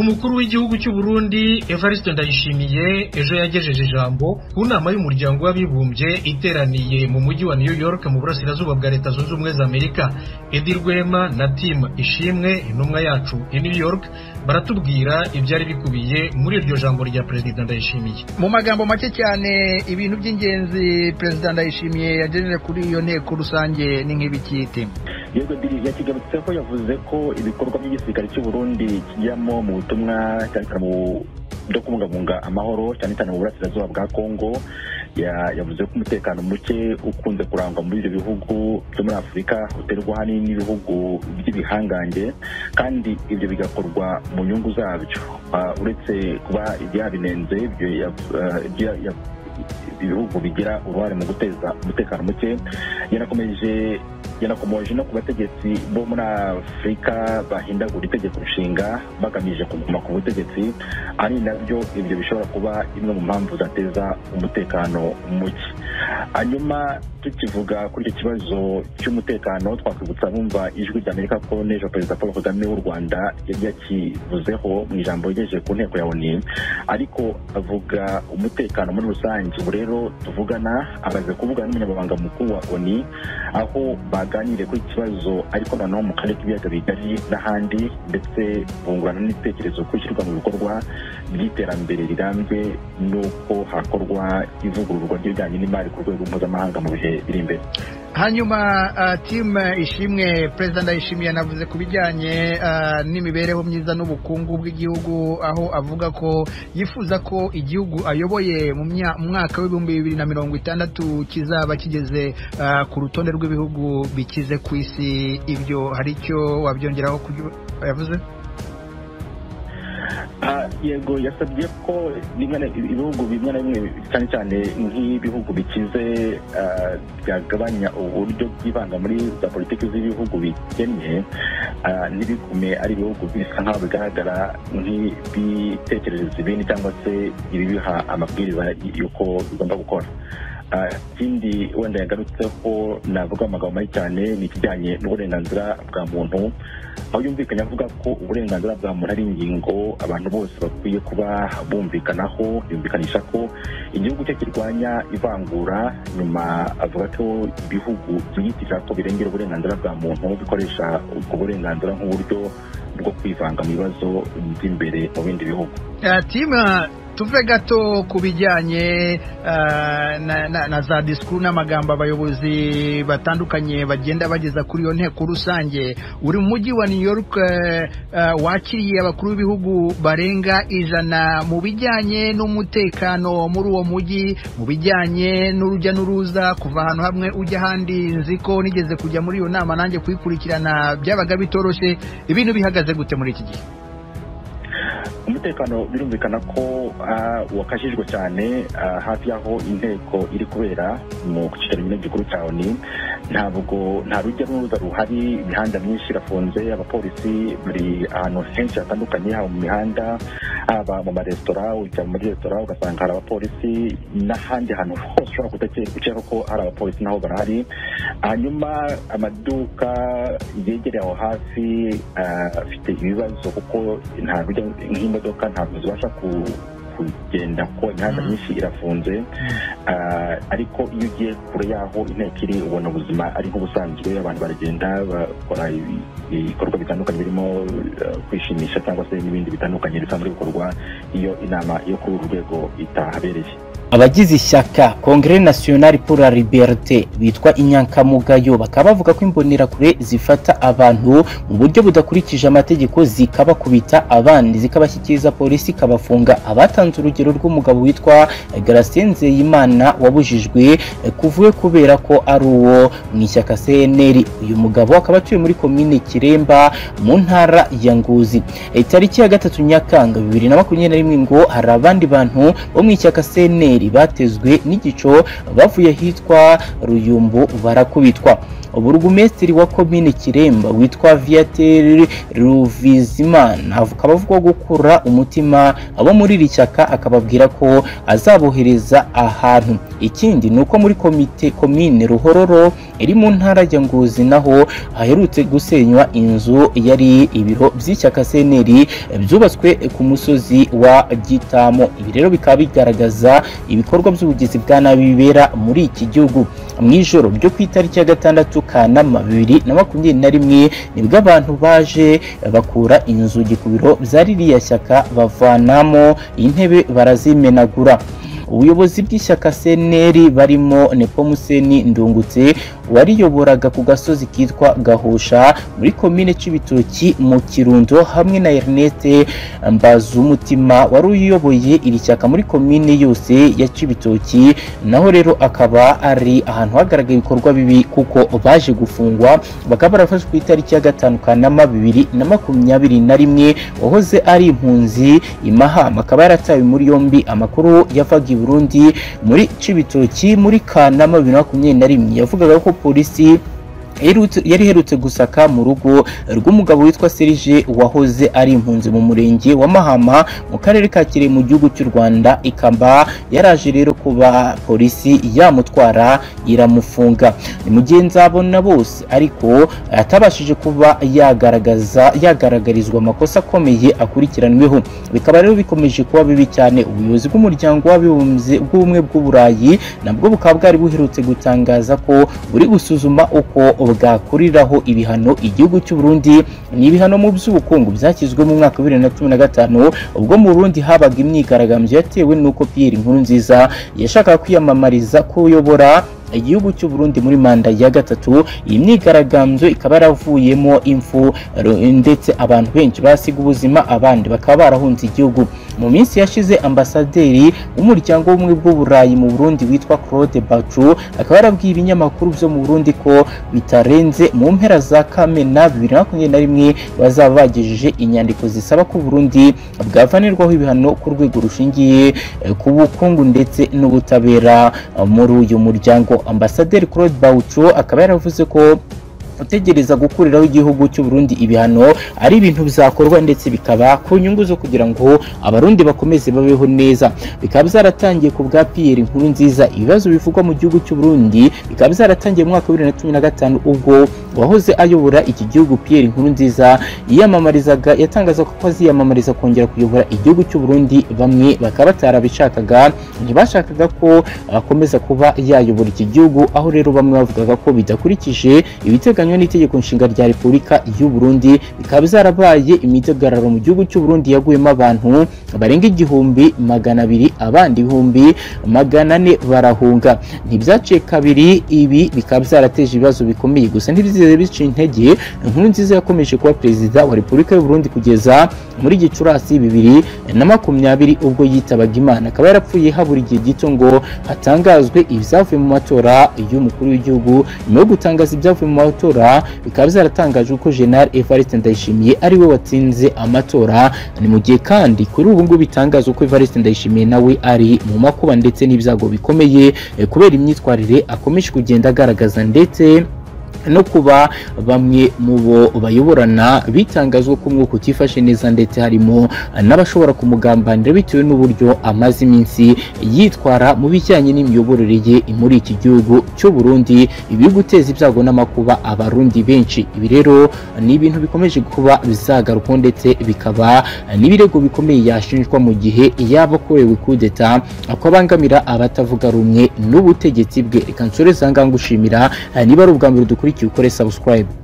umukuru w'igihugu cy'u Burundi Evariste Ndayishimiye ejo yagejeje ijambo ku nama y'umuryango w'abibumbye iteraniye mu mujyi wa New York mu burasirazuba bwa Leta Zunze Ubumwe za Amerika Edi Rwema na Tim Ishimwe intumwa yacu i New York baratubwira ibyari bikubiye muri iryo jambo rya Perezida Ndayishimiye mu magambo make cyane ibintu by'ingenzi Perezida Ndayishimiye yagejeje kuri iyo nteko rusange ni nk'ibikiti yego dirije yakigarutse ko yavuze ko ibikorwa by'igisirikare cy'u Burundi kijyamo mu butumwa cyane cyane mu byo kubungabunga amahoro cyane cyane mu burasirazuba bwa Kongo yavuze ko umutekano muke ukunze kurangwa muri ibyo bihugu byo muri afurika uterwa ahanini n'ibihugu by'ibihangange kandi ibyo bigakorwa mu nyungu zabyo uretse kuba ibyabinenze ibihugu bigira uruhare mu guteza umutekano muke yanakomeje yanakomoje no ku bategetsi bo muri afurika bahindagura itegeko nshinga bagamije kuguma ku butegetsi ari nabyo ibyo bishobora kuba imwe mu mpamvu zateza umutekano muke hanyuma tukivuga kuri icyo kibazo cy'umutekano twakwibutsa bumva ijwi ry'amerika ko n'ejo perezida paul kagame w'u rwanda yari yakivuzeho mu ijambo yagejeje ku nteko ya oni ariko avuga umutekano muri rusange ubu rero tuvugana amaze kuvugana n'umunyamabanga mukuru wa oni aho baganiriye kuri iki kibazo ariko noneho mu karere k'ibiyaga bigari n'ahandi ndetse bungurana n'ibitekerezo ku ishyirwa mu bikorwa by'iterambere rirambye n'uko hakorwa ivugururwa ry'ibijyanye n'imari ku rwego mpuzamahanga mu bihe biri imbere hanyuma timu ishimwe perezida ndayishimiye yanavuze ku bijyanye n'imibereho myiza n'ubukungu bw'igihugu aho avuga ko yifuza ko igihugu ayoboye mu mwaka w'ibihumbi bibiri na mirongo itandatu kizaba kigeze ku rutonde rw'ibihugu bikize ku isi ibyo hari icyo wabyongeraho yavuze yego yasabye ko ibihugu bimwe na bimwe cyane cyane nk'ibihugu bikize byagabanya uburyo byibanda muri za politiki z'ibihugu bikennye ntibigume ari ibihugu bisa nk'aho bigaragara nk'ibitekerereza ibindi cyangwa se ibibiha amabwiriza y'uko bigomba gukora ikindi wenda yagarutseho navuga amagambo mabi cyane ni ikijyanye n'uburenganzira bwa muntu aho yumvikanye avuga ko uburenganzira bwa muntu ari ingingo abantu bose bakwiye kuba bumvikanaho yumvikanisha ko igihugu cye kirwanya ivangura nyuma avuga ko ibihugu byiyitirira ko birengera uburenganzira bwa muntu bikoresha ubwo burenganzira nk'uburyo bwo kwivanga mu bibazo by'imbere mu bindi bihugu tuve gato ku bijyanye na, na, na za disikuru n'amagambo abayobozi batandukanye bagenda bageza kuri iyo nteko rusange uri mu mujyi wa new york uh, wakiriye abakuru b'ibihugu barenga ijana mu bijyanye n'umutekano muri uwo mujyi mu bijyanye n'urujya n'uruza kuva ahantu hamwe ujya ahandi nzi ko nigeze kujya muri iyo nama nanjye kuyikurikirana byabaga bitoroshye ibintu bihagaze gute muri iki gihe umutekano birumvikana ko wakajijwe cyane hafi y'aho inteko iri kubera mu cyicaro nyine gikuru cya oni ntabwo nta rujya n'uruza ruhari imihanda myinshi irafunze abapolisi bari ahantu henshi hatandukanye haba mu mihanda haba mu maresitora ujya muri resitora ugasanga hari abapolisi n'ahandi hantu hose ushobora gukeka ko hari abapolisi naho barahari hanyuma amaduka yegereye aho hafi afite ibibazo kuko nta rujya nk'imodoka ntabwo zibasha ku kugenda ko imihanda myinshi irafunze ariko iyo ugiye kure y'aho inteko iri ubona ubuzima ari nk'ubusanzwe abantu baragenda bakora ibikorwa bitandukanye birimo kwishimisha cyangwa se n'ibindi bitandukanye bisanzwe bikorwa iyo inama yo kuri uru rwego itahabereye abagize ishyaka kongere nasiyonari pura liberite bitwa inyankamugayo bakaba bavuga ko imbonerakure zifata abantu mu buryo budakurikije amategeko zikabakubita abandi zikabashyikiriza polisi ikabafunga abatanze urugero rw'umugabo witwa garasien nzeyimana wabujijwe kuvuwe kubera ko ari uwo mu ishyaka cnr uyu mugabo akaba atuye muri komine kiremba mu ntara ya ngozi tariki ya gatatu nyakanga bibiri na makumyabiri na rimwe ngo hari abandi bantu bo mu ishyaka cnr batezwe n'igico bavuye ahitwa ruyumbu barakubitwa burugumesitiri wa komine kiremba witwa viatel ruvizimana akaba avuga gukura umutima abo muri iri shyaka akababwira ko azabohereza ahantu ikindi ni uko muri komite komine ruhororo iri mu ntara ya ngozi naho haherutse gusenywa inzu yari ibiro by'ishyaka seneri byubatswe ku musozi wa gitamo ibi rero bikaba bigaragaza ibikorwa by'ubugizi bwa nabi bibera muri iki gihugu mu ijoro ryo ku itariki ya gatandatu kanama bibiri na makumyabiri na rimwe nibwo abantu baje bakura inzugi ku biro bya ririya shyaka bavanamo intebe barazimenagura ubuyobozi bw'ishyaka seneri barimo nepomuseni ndungutse wariyoboraga ku gasozi kitwa gahusha muri komine cy'ibitoki mu kirundo hamwe na erinete mbazumutima wari uyoboye iri shyaka muri komine yose ya cibitoki naho rero akaba ari ahantu hagaragaye ibikorwa bibi kuko baje gufungwa bakaba barafashwe ku itariki ya gatanu kanama bibiri na makumyabiri na rimwe wahoze ari impunzi imahama akaba yaratawe muri yombi amakuru yavaga i burundi muri cibitoki muri kanama bibiri na makumyabiri na rimwe yavugaga ko polisi yari iherutse gusaka mu rugo rw'umugabo witwa Serge wahoze ari impunzi mu murenge wa Mahama mu karere ka Kirehe mu gihugu cy'u Rwanda ikamba yaraje rero kuba polisi yamutwara iramufunga ni mu gihe nzabona bose ariko atabashije kuba yagaragaza yagaragarizwa amakosa akomeye akurikiranweho bikaba rero bikomeje kuba bibi cyane ubuyobozi bw'umuryango w'abibumbye bw'ubumwe bw'uburayi nabwo bukaba bwari buherutse gutangaza ko buri gusuzuma uko bwakuriraho ibihano igihugu cy'u Burundi ni ibihano mu by'ubukungu byashyizwe mu mwaka wa 2015 ubwo mu Burundi habaga imyigaragambyo yatewe nuko Pierre Nkurunziza yashakaga kwiyamamariza kuyobora igihugu cy'u Burundi muri manda ya gatatu iyi myigaragambyo ikaba yaravuyemo imfu ndetse abantu benshi basiga ubuzima abandi bakaba barahunze igihugu mu minsi yashize ambasaderi w'umuryango w'ubumwe bw'uburayi mu Burundi witwa Claude Bacu akaba yarabwiye ibinyamakuru byo mu Burundi ko bitarenze mu mpera za Kamena 2021 bazaba bagejeje inyandiko zisaba ko Burundi bwavanirwaho ibihano ku rwego rushingiye ku bukungu ndetse n'ubutabera muri uyu muryango ambasaderi Claude Baucho akaba yaravuze ko gutegereza gukuriraho igihugu cy'u Burundi ibihano ari ibintu bizakorwa ndetse bikaba ku nyungu zo kugira ngo abarundi bakomeze babeho neza bikaba byaratangiye ku bwa Pierre Nkurunziza ibibazo bivugwa mu gihugu cy'u Burundi bikaba byaratangiye mu mwaka wa 2015 ubwo wahoze ayobora iki gihugu Pierre Nkurunziza yiyamamarizaga yatangaza ko aziyamamariza kongera kuyobora igihugu cy'u Burundi bamwe bakaba batarabishakaga ntibashakaga ko akomeza kuba yayobora iki gihugu aho rero bamwe bavugaga ko bidakurikije ibitega biteganywa n'itegeko nshinga rya Repubulika y'u Burundi bikaba zarabaye imidagararo mu gihugu cy'u Burundi yaguyemo abantu barenga igihumbi magana abiri abandi ibihumbi magana ane barahunga ntibyaciye kabiri ibi bikaba byarateje ibibazo bikomeye gusa ntibyize bica intege inkuru nziza yakomeje kuba perezida wa Repubulika y'u Burundi kugeza muri Gicurasi bibiri na makumyabiri ubwo yitabaga Imana akaba yarapfuye habura igihe gito ngo hatangazwe ibyavuye mu matora y'umukuru w'igihugu nyuma yo gutangaza ibyavuye mu matora amatora bikaba byaratangaje ko General Evariste Ndayishimiye ari we watsinze amatora ni mu gihe kandi kuri ubu ngubu bitangaza ko Evariste Ndayishimiye nawe ari mu makuba ndetse n'ibyago bikomeye kubera imyitwarire akomeje kugenda agaragaza ndetse no kuba bamwe mu bo bayoborana bitangazwa ko umwuka utifashe neza ndetse harimo n'abashobora kumugambanira bitewe n'uburyo amaze iminsi yitwara mu bijyanye n'imiyoborere ye muri iki gihugu cy'u Burundi ibi guteza ibyago n'amakuba abarundi benshi ibi rero ni ibintu bikomeje kuba bizagarukwa ndetse bikaba n'ibirego bikomeye yashinjwa mu gihe yaba akorewe kudeta ko abangamira abatavuga rumwe n'ubutegetsi bwe reka nsoreze aha ngaha ngushimira niba ari ubwa mbere dukurikiye ukore subscribe